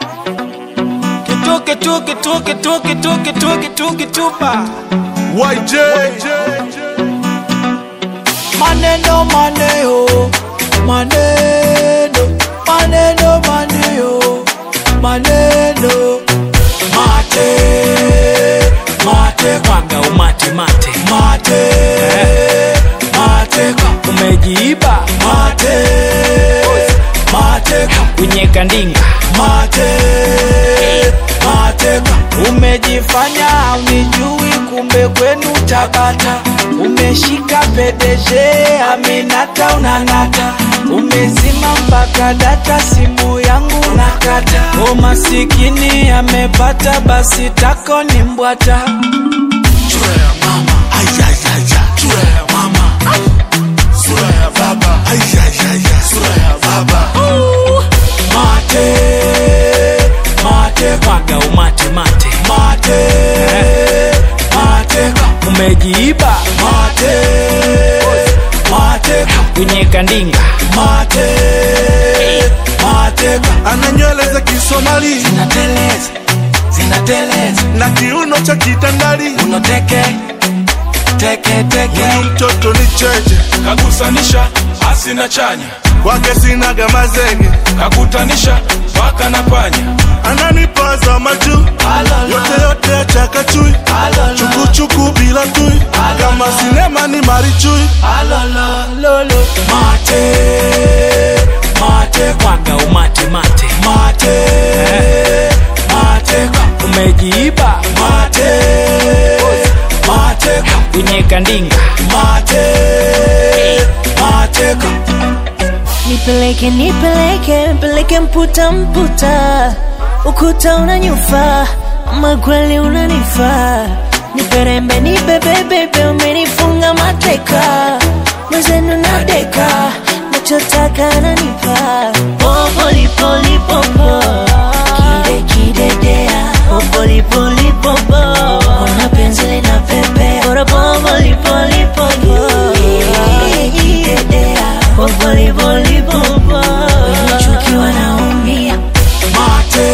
Kituke tuke tuke tuke tuke tuke tuke tupa YJ maneno maneo maneno maneno maneo maneno mate mate mwaga umate mate mate mate umejiiba mate mate kunyeka ndinga mate mateka umejifanya unijui kumbe kwenu tabata umeshika pedeje aminata unanata umezima mpaka data simu yangu nakata o masikini amepata basi tako ni mbwata Sura ya mama Ayayaya Sura ya mama Sura ya baba Ayayaya Sura ya baba mate mate mwaga umate mate mate mateka umejiiba mate mateka kunyeka ndinga mate mateka Ana nywele za Kisomali zinateleza zinateleza na kiuno cha kitandali unoteke teke teke Huyu mtoto ni cheche kagusanisha asina chanya kwake sinaga mazenge kakutanisha paka na panya ananipaza majuu Alolo. yote yote achakachui Alolo. chukuchuku bila tui kama sinema ni marichui alolololo mate mate mwaga umate mate mate mateka umejiiba mate mateka kunyeka ndinga mate mateka Nipeleke, nipeleke, nipeleke mputa mputa, ukuta unanyufa, ama kweli unanifaa. Niperembe, nibebebebe, umenifunga mateka, mwenzenu nadeka, nachotaka nanipa. Popoli poli popo, kide kidedea, popoli poli popo, ona penzi lina pepe, bora popoli poli popo, kidedea, popoli poli popo, nimechukiwa naumia. mate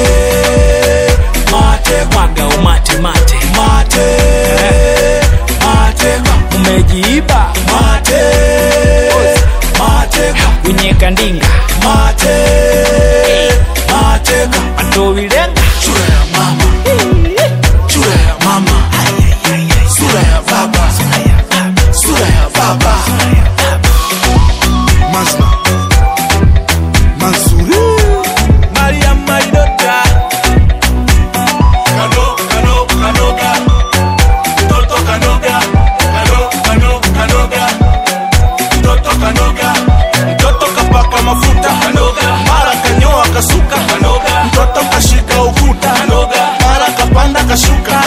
mate mwaga umate mate mate mateka umejiiba mate mateka kunyeka ndinga mate mateka atowilenga sura ya mama sura ya mama sura ya baba sura ya baba mazma mazuri mariam maidota kano kano kanoga mtoto kanoga kano kano kanoga mtoto kanoga mtoto kapaka mafuta kanoga mara kanyoa kasuka kanoga mtoto kashika ukuta kanoga mara kapanda kashuka